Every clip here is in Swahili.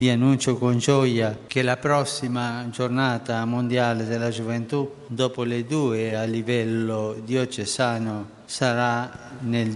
Vi annuncio con gioia che la prossima giornata mondiale della gioventù, dopo le due a livello diocesano, sarà nel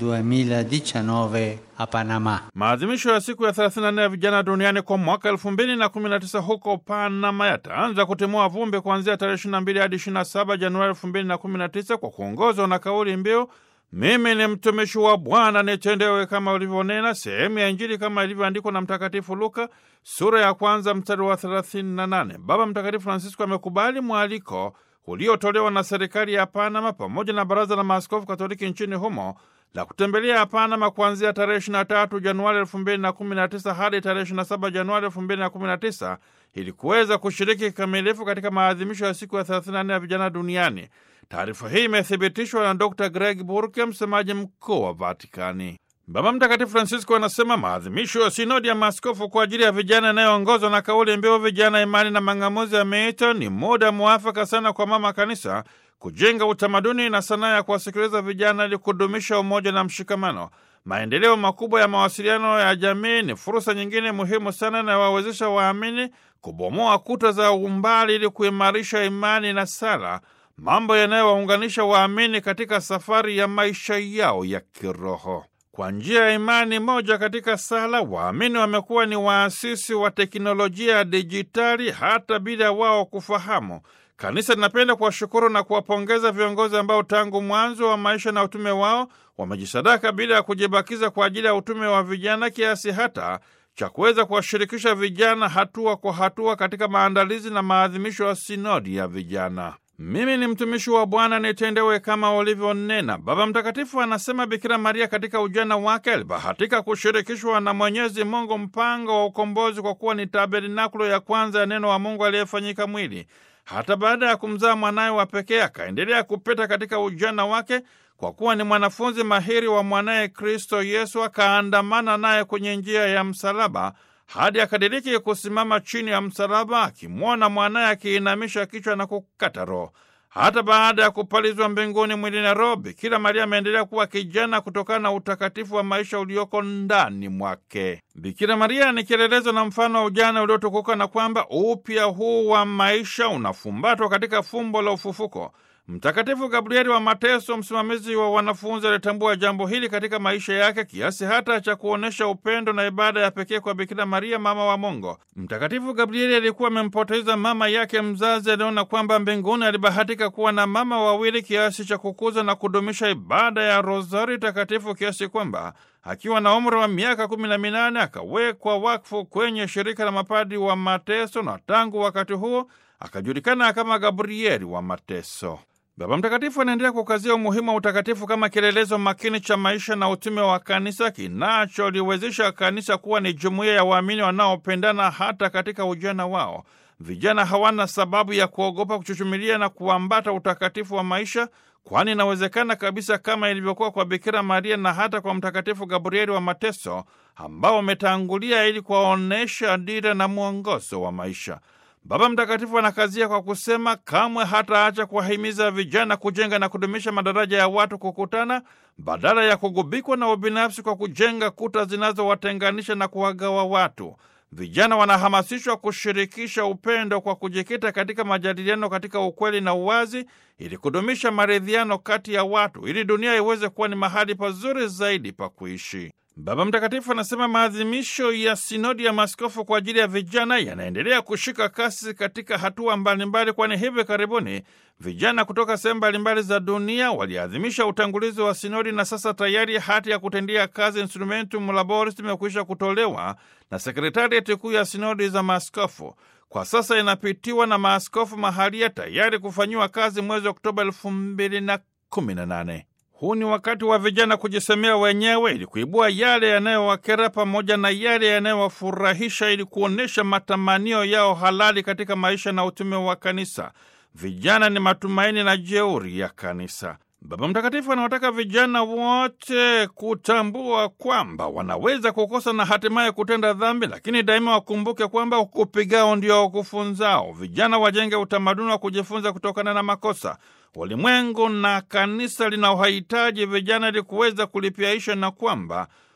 2019 a Panama. Maadhimisho ya siku ya 34 ya vijana duniani kwa mwaka 2019 huko Panama yataanza kutimua vumbi kuanzia tarehe 22 hadi 27 Januari 2019 kwa kuongozwa na kauli mbiu mimi ni mtumishi wa Bwana nitendewe kama ulivyonena, sehemu ya Injili kama ilivyoandikwa na Mtakatifu Luka sura ya kwanza mstari wa 38. Baba Mtakatifu Francisco amekubali mwaliko uliotolewa na serikali ya Panama pamoja na Baraza la Maaskofu Katoliki nchini humo la kutembelea Panama kuanzia tarehe 23 Januari 2019 hadi tarehe 27 Januari 2019 ili kuweza kushiriki kikamilifu katika maadhimisho ya siku ya 34 ya vijana duniani. Taarifa hii imethibitishwa na Dr Greg Burke, msemaji mkuu wa Vatikani. Baba Mtakatifu Francisco anasema maadhimisho ya sinodi ya maaskofu kwa ajili ya vijana inayoongozwa na kauli mbiu vijana, imani na mang'amuzi ya miito ni muda mwafaka sana kwa mama kanisa kujenga utamaduni na sanaa ya kuwasikiliza vijana ili kudumisha umoja na mshikamano. Maendeleo makubwa ya mawasiliano ya jamii ni fursa nyingine muhimu sana inayowawezesha waamini kubomoa kuta za umbali ili kuimarisha imani na sala, mambo yanayowaunganisha waamini katika safari ya maisha yao ya kiroho. Kwa njia ya imani moja katika sala, waamini wamekuwa ni waasisi wa teknolojia ya dijitali hata bila wao kufahamu. Kanisa linapenda kuwashukuru na kuwapongeza viongozi ambao tangu mwanzo wa maisha na utume wao wamejisadaka bila ya kujibakiza kwa ajili ya utume wa vijana, kiasi hata cha kuweza kuwashirikisha vijana hatua kwa hatua katika maandalizi na maadhimisho ya sinodi ya vijana. Mimi ni mtumishi wa Bwana, nitendewe kama ulivyonena. Baba Mtakatifu anasema Bikira Maria katika ujana wake alibahatika kushirikishwa na Mwenyezi Mungu mpango wa ukombozi kwa kuwa ni tabernakulo ya kwanza ya neno wa Mungu aliyefanyika mwili. Hata baada ya kumzaa mwanaye wa pekee akaendelea kupita katika ujana wake kwa kuwa ni mwanafunzi mahiri wa mwanaye Kristo Yesu, akaandamana naye kwenye njia ya msalaba hadi akadiriki kusimama chini ya msalaba, akimwona mwanaye akiinamisha kichwa na kukata roho. Hata baada ya kupalizwa mbinguni mwili na roho, Bikira Maria ameendelea kuwa kijana kutokana na utakatifu wa maisha ulioko ndani mwake. Bikira Maria ni kielelezo na mfano wa ujana uliotukuka, na kwamba upya huu wa maisha unafumbatwa katika fumbo la ufufuko. Mtakatifu Gabrieli wa Mateso, msimamizi wa wanafunzi, alitambua jambo hili katika maisha yake kiasi hata cha kuonyesha upendo na ibada ya pekee kwa Bikira Maria, mama wa Mungu. Mtakatifu Gabrieli alikuwa amempoteza mama yake mzazi. Aliona kwamba mbinguni alibahatika kuwa na mama wawili, kiasi cha kukuza na kudumisha ibada ya rozari takatifu, kiasi kwamba akiwa na umri wa miaka kumi na minane akawekwa wakfu kwenye shirika la mapadi wa Mateso, na tangu wakati huo akajulikana kama Gabrieli wa Mateso. Baba Mtakatifu anaendelea kukazia umuhimu wa utakatifu kama kielelezo makini cha maisha na utume wa kanisa kinacholiwezesha kanisa kuwa ni jumuiya ya waamini wanaopendana hata katika ujana wao. Vijana hawana sababu ya kuogopa kuchuchumilia na kuambata utakatifu wa maisha, kwani inawezekana kabisa kama ilivyokuwa kwa Bikira Maria na hata kwa Mtakatifu Gabrieli wa Mateso ambao wametangulia ili kuwaonyesha dira na mwongozo wa maisha. Baba Mtakatifu anakazia kwa kusema kamwe hataacha kuwahimiza vijana kujenga na kudumisha madaraja ya watu kukutana badala ya kugubikwa na ubinafsi kwa kujenga kuta zinazowatenganisha na kuwagawa watu. Vijana wanahamasishwa kushirikisha upendo kwa kujikita katika majadiliano katika ukweli na uwazi, ili kudumisha maridhiano kati ya watu, ili dunia iweze kuwa ni mahali pazuri zaidi pa kuishi. Baba Mtakatifu anasema maadhimisho ya sinodi ya maaskofu kwa ajili ya vijana yanaendelea kushika kasi katika hatua mbalimbali, kwani hivi karibuni vijana kutoka sehemu mbalimbali za dunia waliadhimisha utangulizi wa sinodi, na sasa tayari hati ya kutendia kazi Instrumentum Laboris imekwisha kutolewa na sekretariati kuu ya sinodi za maaskofu. Kwa sasa inapitiwa na maaskofu mahalia tayari kufanyiwa kazi mwezi Oktoba elfu mbili na kumi na nane. Huu ni wakati wa vijana kujisemea wenyewe ili kuibua yale yanayowakera pamoja na yale yanayowafurahisha ili kuonyesha matamanio yao halali katika maisha na utume wa kanisa. Vijana ni matumaini na jeuri ya kanisa. Baba Mtakatifu anawataka vijana wote kutambua kwamba wanaweza kukosa na hatimaye kutenda dhambi, lakini daima wakumbuke kwamba ukupigao ndio ukufunzao. Vijana wajenge utamaduni wa kujifunza kutokana na makosa. Ulimwengu na kanisa linaohitaji vijana ili kuweza kulipiaisha, na kwamba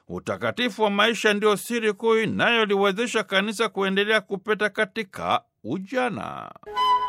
Utakatifu wa maisha ndio siri kuu inayoliwezesha kanisa kuendelea kupeta katika ujana.